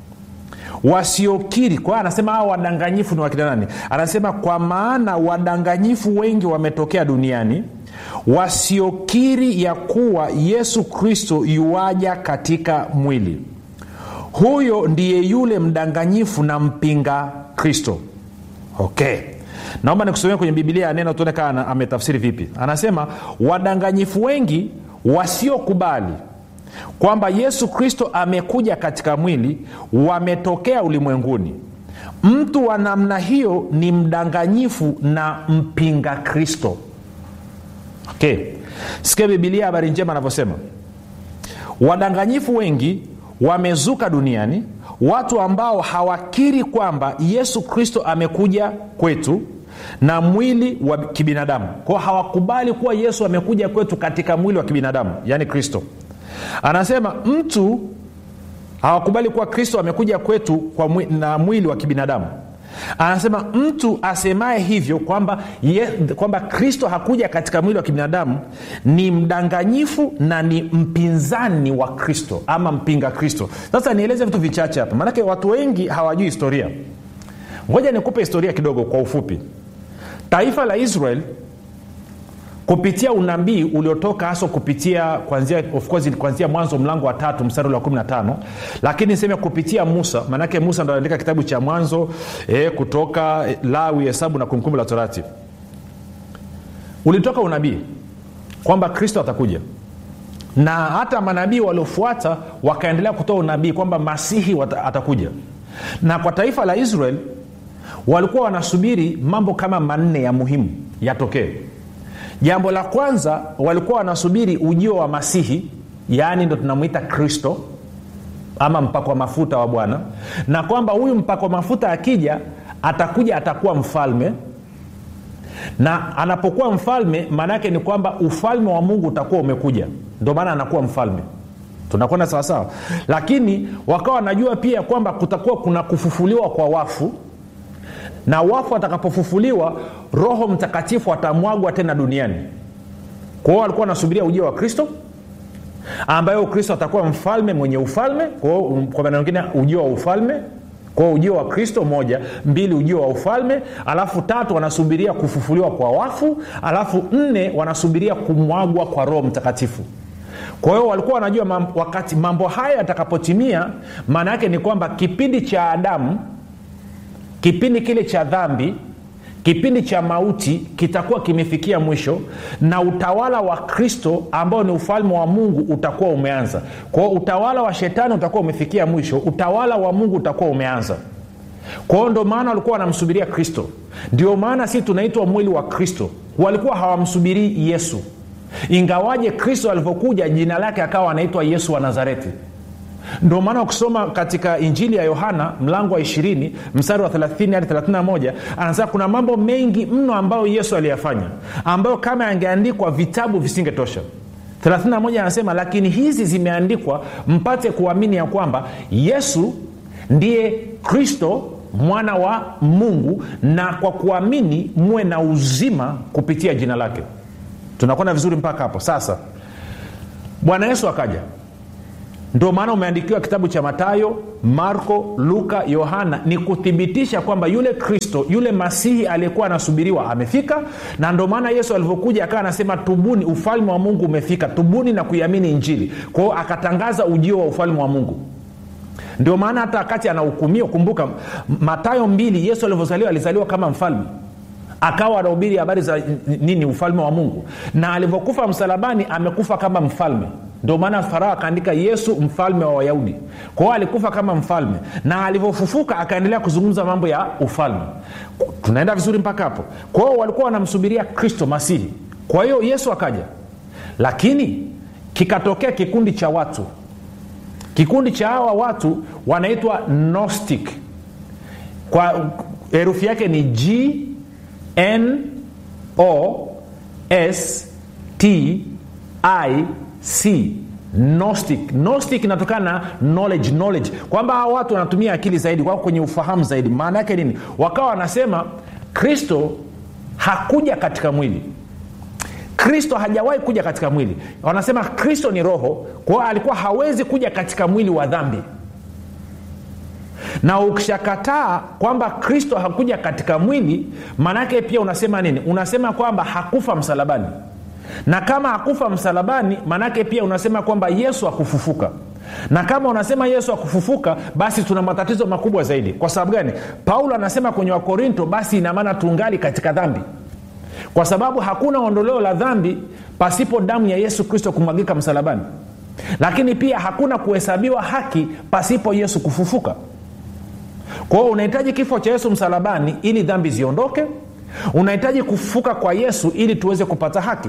wasiokiri kwa anasema hawa wadanganyifu ni wakina nani anasema kwa maana wadanganyifu wengi wametokea duniani wasiokiri ya kuwa yesu kristo yuaja katika mwili huyo ndiye yule mdanganyifu na mpinga kristo okay naomba nikusomea kwenye bibilia ya neno tuone kaa ametafsiri vipi anasema wadanganyifu wengi wasiokubali kwamba yesu kristo amekuja katika mwili wametokea ulimwenguni mtu wa namna hiyo ni mdanganyifu na mpinga kristo okay sikia bibilia habari njema anavyosema wadanganyifu wengi wamezuka duniani watu ambao hawakiri kwamba yesu kristo amekuja kwetu na mwili wa kibinadamu kwao hawakubali kuwa yesu amekuja kwetu katika mwili wa kibinadamu yaani kristo anasema mtu hawakubali kuwa kristo amekuja kwetu kwa mwi, na mwili wa kibinadamu anasema mtu asemaye hivyo kwamba ye, kwamba kristo hakuja katika mwili wa kibinadamu ni mdanganyifu na ni mpinzani wa kristo ama mpinga kristo sasa nieleze vitu vichache hapa maanake watu wengi hawajui historia ngoja nikupe historia kidogo kwa ufupi taifa la israel kupitia unabii uliotoka haswa kupitia kwanzia of course kwanzia mwanzo mlango wa tatu mstari ule wa 15 lakini niseme kupitia musa maanake musa ndo anaandika kitabu cha mwanzo e, kutoka lawi hesabu na kumbukumbu la torati ulitoka unabii kwamba kristo atakuja na hata manabii waliofuata wakaendelea kutoa unabii kwamba masihi wata, atakuja na kwa taifa la israel walikuwa wanasubiri mambo kama manne ya muhimu yatokee jambo la kwanza walikuwa wanasubiri ujio wa masihi yaani ndo tunamwita kristo ama mpakwa mafuta wa bwana na kwamba huyu mpakwa mafuta akija atakuja atakuwa mfalme na anapokuwa mfalme maana yake ni kwamba ufalme wa mungu utakuwa umekuja ndio maana anakuwa mfalme tunakwenda sawasawa lakini wakawa wanajua pia kwamba kutakuwa kuna kufufuliwa kwa wafu na wafu atakapofufuliwa roho mtakatifu atamwagwa tena duniani kwa hiyo walikuwa wanasubiria ujio wa kristo ambayo kristo atakuwa mfalme mwenye ufalme kwa maana mengine ujio wa ufalme kwao ujio wa kristo moja mbili ujio wa ufalme alafu tatu wanasubiria kufufuliwa kwa wafu alafu nne wanasubiria kumwagwa kwa roho mtakatifu kwa hiyo walikuwa wanajua mam, wakati mambo haya yatakapotimia maana yake ni kwamba kipindi cha adamu kipindi kile cha dhambi kipindi cha mauti kitakuwa kimefikia mwisho na utawala wa kristo ambao ni ufalme wa mungu utakuwa umeanza kwao utawala wa shetani utakuwa umefikia mwisho utawala wa mungu utakuwa umeanza kwao ndo maana walikuwa wanamsubiria kristo ndio maana si tunaitwa mwili wa kristo walikuwa hawamsubirii yesu ingawaje kristo alivyokuja jina lake akawa anaitwa yesu wa nazareti ndio maana ukisoma katika injili ya yohana mlango wa 20 mstari wa 30 hadi 31 anasema kuna mambo mengi mno ambayo yesu aliyafanya ambayo kama yangeandikwa vitabu visingetosha 31 anasema lakini hizi zimeandikwa mpate kuamini ya kwamba yesu ndiye kristo mwana wa mungu na kwa kuamini muwe na uzima kupitia jina lake tunakwenda vizuri mpaka hapo sasa bwana yesu akaja ndio maana umeandikiwa kitabu cha matayo marko luka yohana ni kuthibitisha kwamba yule kristo yule masihi aliyekuwa anasubiriwa amefika na ndio maana yesu alivyokuja akawa anasema tubuni ufalme wa mungu umefika tubuni na kuiamini injili kwa hiyo akatangaza ujio wa ufalme wa mungu ndio maana hata wakati anahukumiwa kumbuka matayo mbili yesu alivyozaliwa alizaliwa kama mfalme akawa anahubiri habari za nini ufalme wa mungu na alivyokufa msalabani amekufa kama mfalme ndio maana farao akaandika yesu mfalme wa wayahudi kwa hiyo alikufa kama mfalme na alivyofufuka akaendelea kuzungumza mambo ya ufalme tunaenda vizuri mpaka hapo kwa hiyo walikuwa wanamsubiria kristo masihi kwa hiyo yesu akaja lakini kikatokea kikundi cha watu kikundi cha hawa watu wanaitwa gnostic kwa herufi yake ni g n o s t i c gnostic gnostic inatokana na knowledge knowledge kwamba hawa watu wanatumia akili zaidi wako kwenye ufahamu zaidi maana yake nini wakawa wanasema kristo hakuja katika mwili kristo hajawahi kuja katika mwili wanasema kristo ni roho kwa hiyo alikuwa hawezi kuja katika mwili wa dhambi na ukishakataa kwamba kristo hakuja katika mwili maanaake pia unasema nini unasema kwamba hakufa msalabani na kama hakufa msalabani maanaake pia unasema kwamba yesu akufufuka na kama unasema yesu akufufuka basi tuna matatizo makubwa zaidi kwa sababu gani paulo anasema kwenye wakorinto basi inamaana tungali katika dhambi kwa sababu hakuna ondoleo la dhambi pasipo damu ya yesu kristo kumwagika msalabani lakini pia hakuna kuhesabiwa haki pasipo yesu kufufuka kwa hiyo unahitaji kifo cha yesu msalabani ili dhambi ziondoke unahitaji kufufuka kwa yesu ili tuweze kupata haki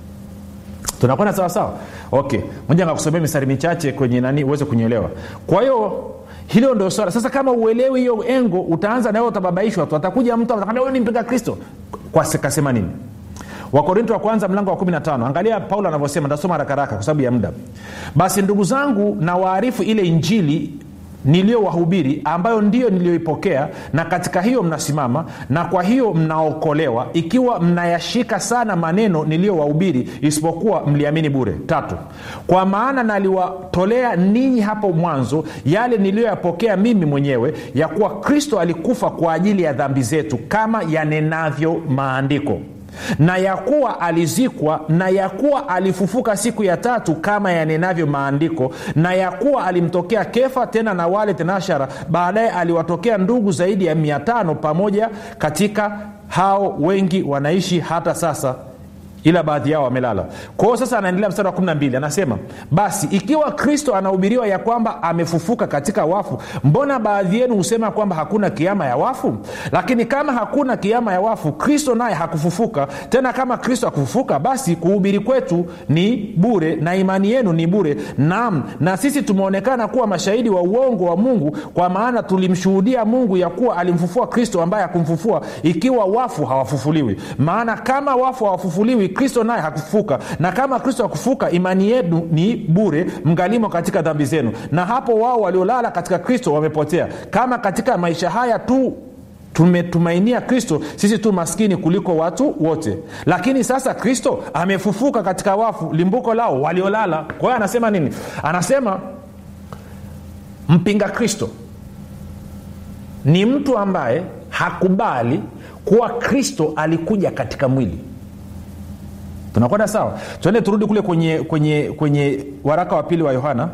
tunakwenda sawasawa okay moja ngakusomea mistari michache kwenye nani uweze kunyelewa kwa hiyo hilo ndio swala sasa kama uelewi hiyo engo utaanza nawe utababaishwa tu atakuja mtu atakwambia huyu ni mpinga kristo kasema nini wakorinto wa kwanza mlango wa 15 angalia paulo anavyosema ntasoma rakaraka kwa sababu ya muda basi ndugu zangu na waarifu ile injili niliyowahubiri ambayo ndiyo niliyoipokea na katika hiyo mnasimama na kwa hiyo mnaokolewa ikiwa mnayashika sana maneno niliyowahubiri isipokuwa mliamini bure tatu kwa maana naliwatolea ninyi hapo mwanzo yale niliyoyapokea mimi mwenyewe ya kuwa kristo alikufa kwa ajili ya dhambi zetu kama yanenavyo maandiko na ya kuwa alizikwa na ya kuwa alifufuka siku ya tatu kama yanenavyo maandiko na ya kuwa alimtokea kefa tena na wale tenashara baadaye aliwatokea ndugu zaidi ya mia tano pamoja katika hao wengi wanaishi hata sasa ila baadhi yao wamelala kwa hiyo sasa anaendelea mstari wa 12 anasema basi ikiwa kristo anahubiriwa ya kwamba amefufuka katika wafu mbona baadhi yenu husema kwamba hakuna kiama ya wafu lakini kama hakuna kiama ya wafu kristo naye hakufufuka tena kama kristo hakufufuka basi kuhubiri kwetu ni bure na imani yenu ni bure naam na sisi tumeonekana kuwa mashahidi wa uongo wa mungu kwa maana tulimshuhudia mungu ya kuwa alimfufua kristo ambaye hakumfufua ikiwa wafu hawafufuliwi maana kama wafu hawafufuliwi kristo naye hakufufuka na kama kristo hakufufuka imani yenu ni bure mgalimo katika dhambi zenu na hapo wao waliolala katika kristo wamepotea kama katika maisha haya tu tumetumainia kristo sisi tu maskini kuliko watu wote lakini sasa kristo amefufuka katika wafu limbuko lao waliolala kwa hiyo anasema nini anasema mpinga kristo ni mtu ambaye hakubali kuwa kristo alikuja katika mwili tunakwenda sawa tuende turudi kule kwenye kwenye kwenye waraka wa pili wa yohana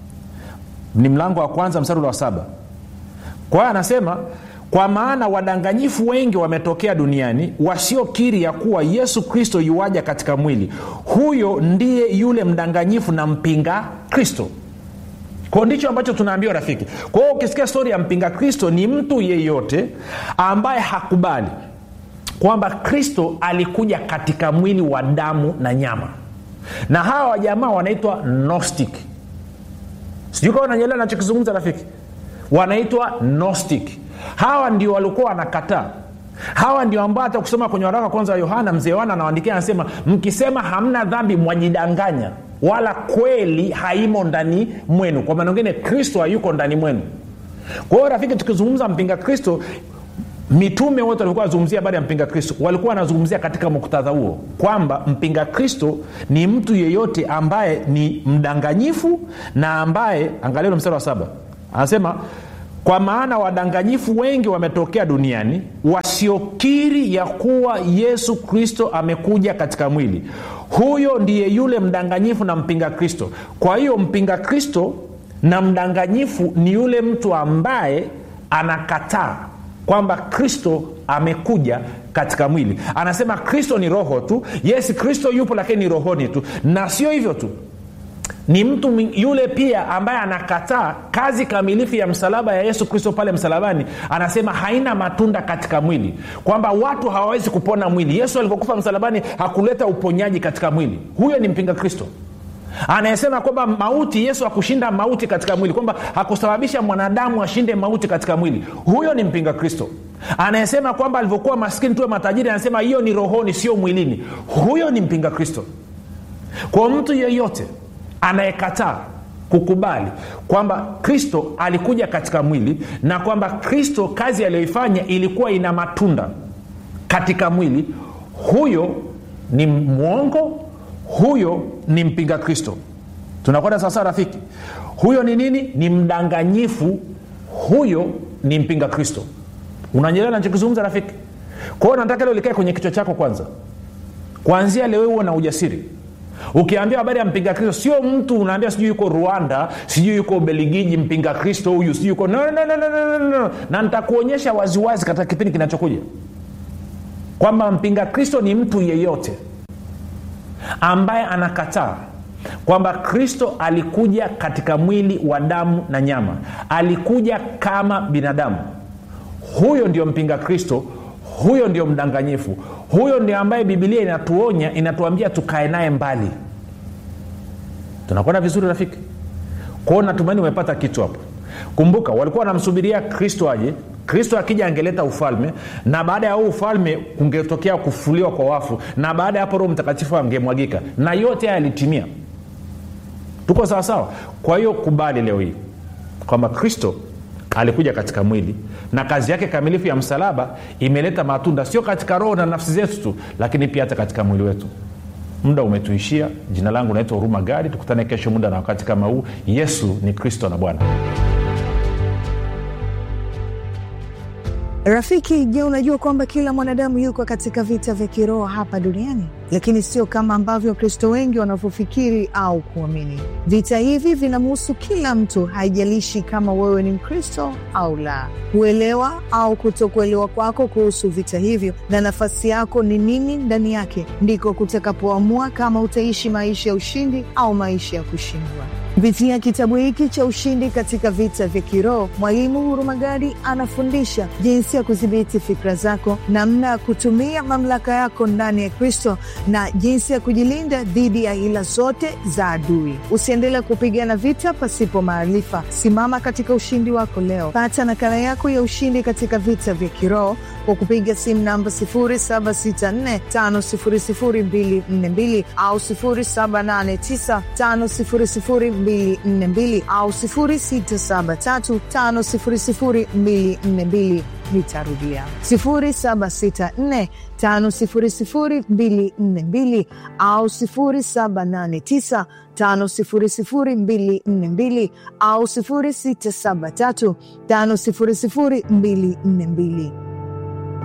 ni mlango wa kwanza mstari wa saba kwa hiyo anasema kwa maana wadanganyifu wengi wametokea duniani wasiokiri ya kuwa yesu kristo yuwaja katika mwili huyo ndiye yule mdanganyifu na mpinga kristo kwao ndicho ambacho tunaambiwa rafiki kwa hiyo ukisikia stori ya mpinga kristo ni mtu yeyote ambaye hakubali kwamba kristo alikuja katika mwili wa damu na nyama na hawa wajamaa wanaitwa gnostic sijui kawa nanyelea nachokizungumza rafiki wanaitwa gnostic hawa ndio walikuwa wanakataa hawa ndio ambao hata kusoma kwenye waraka kwanza wa yohana mzee yohana anawandikia anasema mkisema hamna dhambi mwajidanganya wala kweli haimo ndani mwenu kwa maana ngine kristo hayuko ndani mwenu kwa hiyo rafiki tukizungumza mpinga kristo mitume wote walikuwa wanazungumzia habari ya mpinga kristo walikuwa wanazungumzia katika muktadha huo kwamba mpinga kristo ni mtu yeyote ambaye ni mdanganyifu na ambaye angalia mstari wa saba anasema kwa maana wadanganyifu wengi wametokea duniani wasiokiri ya kuwa yesu kristo amekuja katika mwili huyo ndiye yule mdanganyifu na mpinga kristo kwa hiyo mpinga kristo na mdanganyifu ni yule mtu ambaye anakataa kwamba kristo amekuja katika mwili anasema kristo ni roho tu yes kristo yupo lakini ni rohoni tu na sio hivyo tu ni mtu yule pia ambaye anakataa kazi kamilifu ya msalaba ya yesu kristo pale msalabani anasema haina matunda katika mwili kwamba watu hawawezi kupona mwili yesu alivyokufa msalabani hakuleta uponyaji katika mwili huyo ni mpinga kristo anayesema kwamba mauti yesu hakushinda mauti katika mwili kwamba hakusababisha mwanadamu ashinde mauti katika mwili huyo ni mpinga kristo anayesema kwamba alivyokuwa maskini tuwe matajiri anasema hiyo ni rohoni sio mwilini huyo ni mpinga kristo kwa mtu yeyote anayekataa kukubali kwamba kristo alikuja katika mwili na kwamba kristo kazi aliyoifanya ilikuwa ina matunda katika mwili huyo ni mwongo huyo ni mpinga kristo tunakwenda sasa rafiki huyo ni nini ni mdanganyifu huyo ni mpinga kristo unanyelewa nachokizungumza rafiki kwa hiyo nataka leo likae kwenye kichwa chako kwanza kuanzia leo huo na ujasiri ukiambia habari ya mpinga kristo sio mtu unaambia sijui yuko rwanda sijui yuko beligiji mpinga kristo huyu sijui yuko no, no, no, no, no, no, no. na nitakuonyesha waziwazi katika kipindi kinachokuja kwamba mpinga kristo ni mtu yeyote ambaye anakataa kwamba kristo alikuja katika mwili wa damu na nyama alikuja kama binadamu huyo ndio mpinga kristo huyo ndio mdanganyifu huyo ndio ambaye bibilia inatuonya inatuambia tukae naye mbali tunakwenda vizuri rafiki kwao natumaini umepata kitu hapo kumbuka walikuwa wanamsubiria kristo aje kristo akija angeleta ufalme na baada ya huu ufalme kungetokea kufuliwa kwa wafu na baada ya hapo roho mtakatifu angemwagika na yote haya yalitimia tuko sawasawa kwa hiyo kubali leo hii kwamba kristo alikuja katika mwili na kazi yake kamilifu ya msalaba imeleta matunda sio katika roho na nafsi zetu tu lakini pia hata katika mwili wetu muda umetuishia jina langu naitwa huruma gadi tukutane kesho muda na wakati kama huu yesu ni kristo na bwana rafiki je unajua kwamba kila mwanadamu yuko katika vita vya kiroho hapa duniani lakini sio kama ambavyo wakristo wengi wanavyofikiri au kuamini vita hivi vinamhusu kila mtu haijalishi kama wewe ni mkristo au la kuelewa au kutokuelewa kwako kuhusu vita hivyo na nafasi yako ni nini ndani yake ndiko kutakapoamua kama utaishi maisha ya ushindi au maisha ya kushindwa kupitia kitabu hiki cha ushindi katika vita vya kiroho mwalimu hurumagadi anafundisha jinsi ya kudhibiti fikra zako namna ya kutumia mamlaka yako ndani ya kristo na jinsi ya kujilinda dhidi ya hila zote za adui usiendelee kupigana vita pasipo maarifa simama katika ushindi wako leo pata nakala yako ya ushindi katika vita vya kiroho kwa kupiga simu namba 0764500242 au 0789500242 au 0673500242 nitarudia 0764500242 au 0789500242 au 0673500242